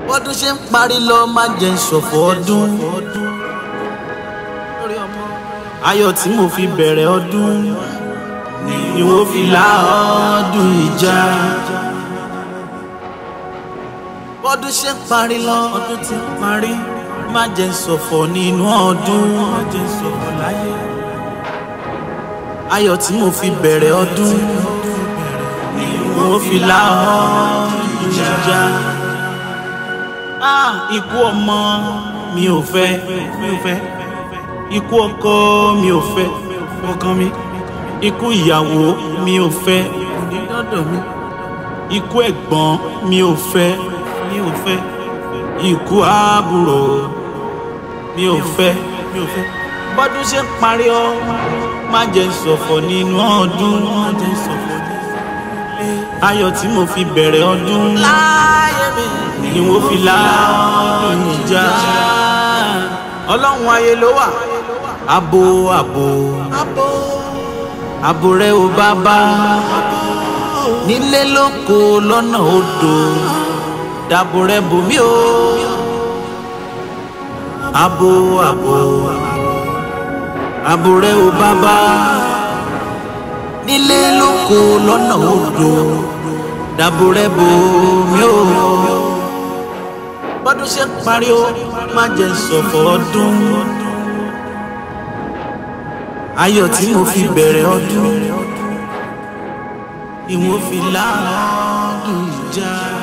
bọ́dún ṣe ń parí lọ máa jẹ́ ṣọ̀fọ̀ ọdún. ayọ̀ tí mo fi bẹ̀rẹ̀ ọdún ni wọ́n fi la ọdún ìjà. bọ́dún ṣe ń parí lọ ọdún ti ń parí má jẹ́ ṣọ̀fọ̀ nínú ọdún. má jẹ́ ṣọ̀fọ̀ láyé. ayọ̀ tí mo fi bẹ̀rẹ̀ ọdún ni wọ́n fi la ọdún ìjà. Ah, ikú ọmọ mi ò fẹ́ mi ò fẹ́ ikú ọkọ mi ò fẹ́ ọkàn mi ikú ìyàwó mi ò fẹ́ onídọ́dọ̀ mi ikú ẹ̀gbọ́n mi ò fẹ́ mi ò fẹ́ ikú àbúrò mi ò fẹ́ mi ò fẹ́ bọ́dún ṣe ń parí ọ má jẹ́ ṣọ̀fọ̀ nínú ọdún má jẹ́ ṣọ̀fọ̀ ayọ̀ tí mo fi bẹ̀rẹ̀ ọdún láyé mi ni wọ́n fi la ọdún ìjà ọlọ́run ayé ló wà abo abo abo rẹ ò bàbá nílé lóko lọ́nà odò dàbò rẹ bòmí o abo abo abo rẹ ò bàbá nílé lóko lọ́nà odò dàbò rẹ bòmí o bọ́dún ṣe ń parí o má jẹ́ ṣọ̀fọ̀ ọdún ayọ̀ tí mo fi bẹ̀rẹ̀ ọdún ni mo fi láàádùn ìjà.